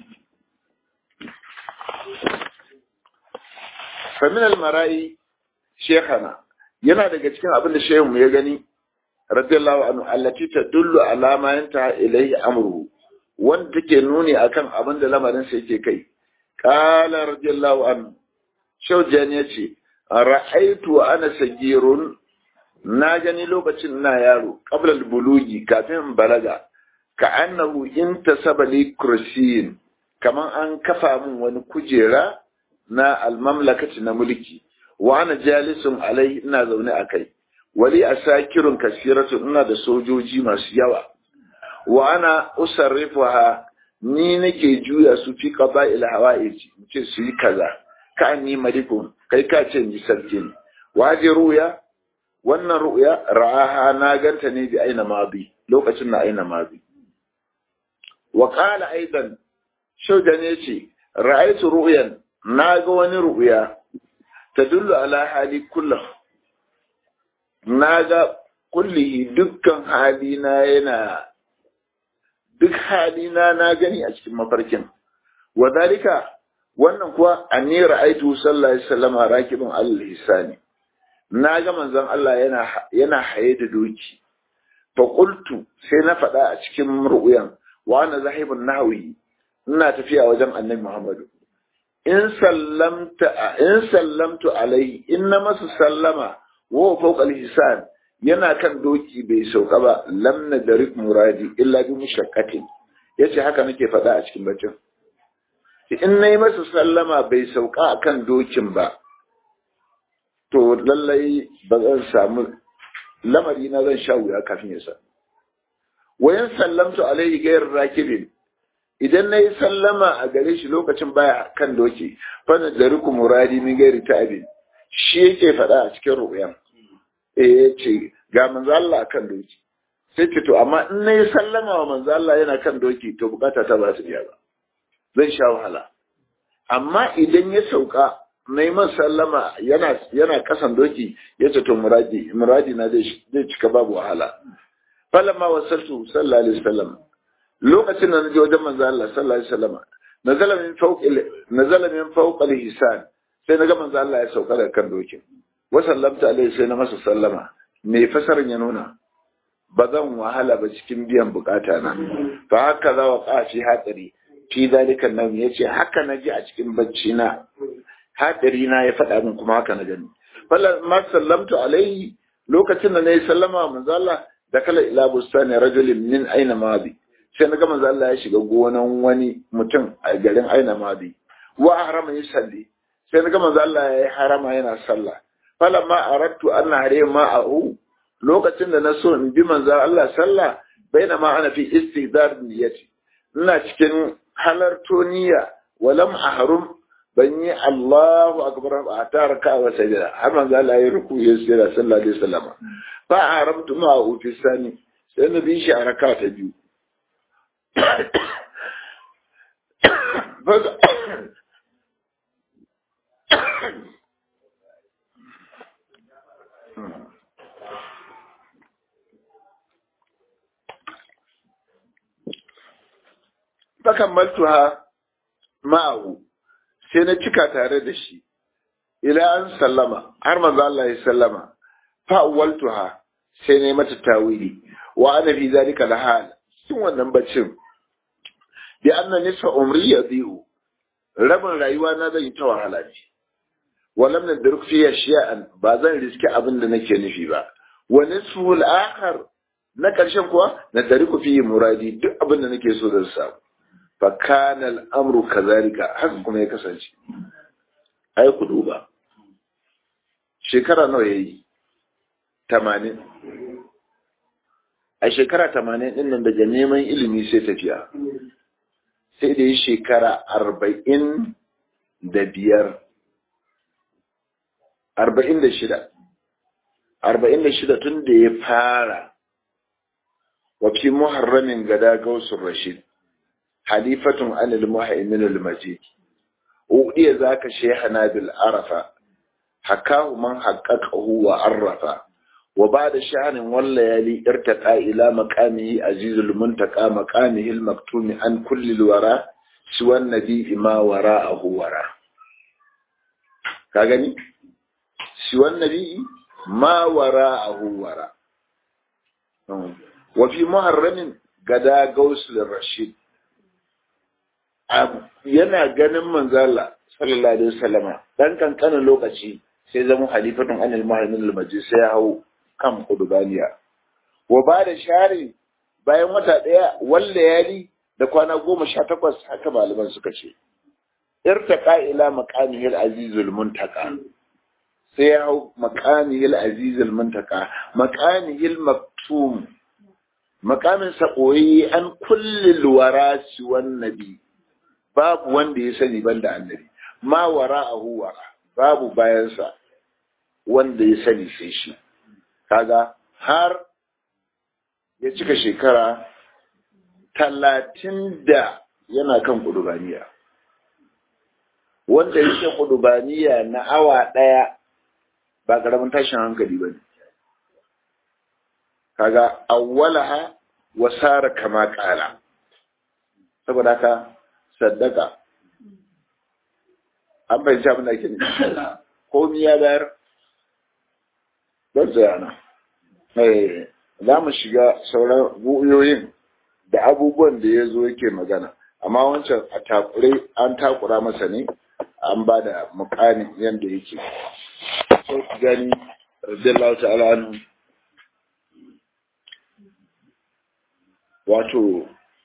famin almarai shekana yana daga cikin abin da shehun ya gani radiyallahu anhu allati tadullu ala ma yanta ilayhi amru wanda take nuni akan abin da lamarin sa yake kai qala radiyallahu anhu shaujan yace ra'aitu ana sagirun na gani lokacin na yaro qabla bulugi kafin balaga ka annahu intasaba li kursiyin kaman an kafa min wani kujera na almamlakati na mulki wa ana jalisun alai ina zaune a kai wali asakirun kasiratu ina da sojoji masu yawa wa ana usarrifuha ni nake juya su fi qaba'il hawaiji ce su yi kaza ka ni malikun kai ka ce ni sarki ne waje ruya wannan ru'ya ra'aha na ganta ne bi aina mabi lokacin na aina mabi wa qala aidan shaudan yace ra'aytu ru'yan na ga wani ru'ya tadullu ala hali kullu na ga kullihi dukkan halina yana duk halina na gani a cikin mafarkin wa dalika wannan kuwa anni ra'aytu sallallahu alaihi wasallam rakibun al-hisani na ga manzon Allah yana yana haye da doki fa qultu sai na faɗa a cikin ru'yan wa ana zahibun nahwi ina tafiya wajen annabi Muhammadu in sallamta in sallamtu alai in na masa sallama wa fawqa al-hisan yana kan doki bai sauka ba lam nadrik muradi illa bi mushaqqatin yace haka nake faɗa a cikin bacin in nayi masa sallama bai sauka akan dokin ba to lallai ba zan samu lamari na zan sha wuya kafin ya sa wayan sallamtu alaihi gairar rakibin idan na yi sallama a gare shi lokacin baya kan doki fana da riku muradi min gairi ta'abin shi yake faɗa a cikin ru'yan eh ya ce ga manzo Allah kan doki sai ce to amma in na yi sallama wa manzo Allah yana kan doki to bukata ta ba su biya ba zan sha wahala amma idan ya sauka na yi masa sallama yana yana kasan doki ya ce to muradi muradi na zai cika babu wahala falamma wasaltu sallallahu alaihi wasallam lokacin da na je wajen manzo Allah sallallahu alaihi wasallam nazala min fawq nazala min fawq al-hisan sai na ga manzo Allah ya sauka daga kan dokin wa sallamta alaihi sai na masa sallama me fasarin ya nuna ba zan wahala ba cikin biyan bukata na fa haka za wa kafi hatsari fi dalika nan yace haka na ji a cikin bacci na hadari na ya faɗa min kuma haka na gani falla ma sallamtu alaihi lokacin da nayi sallama manzo Allah da kala ila bustani rajulin min aina mabi sai na ga manzo Allah ya shiga gonan wani mutum a garin aina mabi wa harama yi salli sai na ga manzo Allah ya yi harama yana sallah falla ma aradtu an hare ma a'u lokacin da na so in bi manzo Allah sallah baina ma ana fi istidar niyyati ina cikin halarto niyya walam ahrum ban yi Allahu akbar a ta raka wa sajada har manzo Allah ya ruku ya sira sallallahu alaihi wasallam fa haramtu ma ufi sani sai na bi shi a raka ta biyu fakammaltuha ma'ahu sai na cika tare da shi ila an sallama har manzo Allah ya sallama fa awwaltuha sai ne mata tawili wa ana fi zalika lahal cikin wannan baccin bi anna nisfa umri yadiu rabin rayuwa na zan yi ta wahala ne walam nadruk fi shay'an ba zan riski abin da nake nufi ba wa nisfu al-akhar na karshen kuwa na tariku fi muradi duk abin da nake so zan samu fa kana al-amru kadhalika haka kuma ya kasance ai ku duba shekara nawa yayi 80 a shekara 80 din nan daga neman ilimi sai tafiya sai da yi shekara 40 da biyar arba'in da shida arba'in da shida tun da ya fara wafi muharramin gada gausun rashid halifatun anil muhaimin al-majid uɗiya za ka shehana bil arafa hakahu man haƙaƙahu wa arrafa wa ba da sha'anin wallayali irtaqa ila maqamihi azizul muntaqa maqamihi al-maktumi an kulli wara siwan nabi ma wara'ahu wara ka gani siwan nabi ma wara a wara wa fi muharramin gada gausul rashid yana ganin manzala sallallahu alaihi wasallama dan kankanin lokaci sai zama halifatun anil muhammin al-majid sai ya hau kan kudubaniya wa ba da share bayan wata daya walla yali da kwana goma sha takwas haka malaman suka ce irtaqa ila maqamihil azizul muntaka sai ya hau makamihil azizul muntaka makamihil maktum makamin sa koyi an kullil warasi wan nabi babu wanda ya sani banda annabi ma wara'ahu wara babu bayansa wanda ya sani sai shi kaga har ya cika shekara talatin da yana kan kudubaniya wanda yake kudubaniya na awa ɗaya ba karamin tashin hankali ba ne kaga awwalaha wa sara kama kala saboda haka saddaka an bai abin da ake nufi komi ya bayar don tsayana za mu shiga sauran bu'uyoyin da abubuwan da ya zo yake magana amma wancan a takure an takura masa ne an ba da mukamin yadda yake sau ku gani radiyallahu ta'ala anhu wato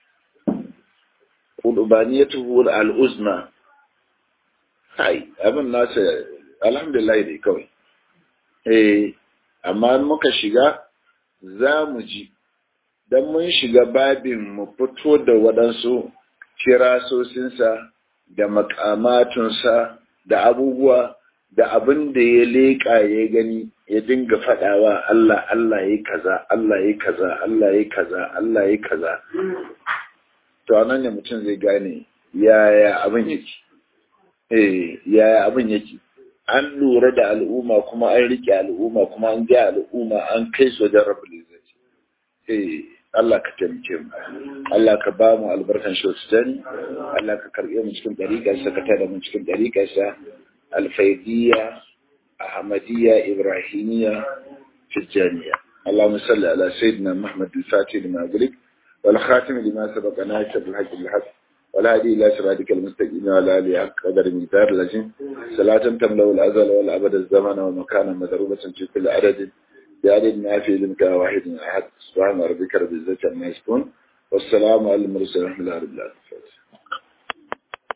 kudubaniyatu al'uzma kai abin nasa alhamdulillah dai kawai eh amma muka shiga za mu ji don mun shiga babin mu fito da waɗansu kirasosinsa da makamatunsa da abubuwa da abin da ya leƙa ya gani ya dinga faɗawa Allah Allah ya kaza Allah ya kaza Allah ya kaza Allah ya kaza to anan ne mutum zai gane yaya abin yake eh yaya abin yake an lura da al'umma kuma an rike al'umma kuma an ga al'umma an kai su wajen rabbul izzati eh Allah ka taimake mu Allah ka ba mu albarkan shi Allah ka karbe mu cikin dariƙar sa ka tada mu cikin dariƙar sa الفيدية أحمدية إبراهيمية تجانية اللهم صل على سيدنا محمد الفاتح لما أقولك والخاتم لما سبق ناصر الحق بالحق والهادي إلى صراطك المستقيم وعلى آله حق قدر مقدار لازم صلاة تملأ الأزل والأبد الزمن ومكانا مضروبة في كل عدد بعدد ما في لمك واحد أحد سبحان ربك رب العزة عما يصفون والسلام على المرسلين ورحمة الله رب العالمين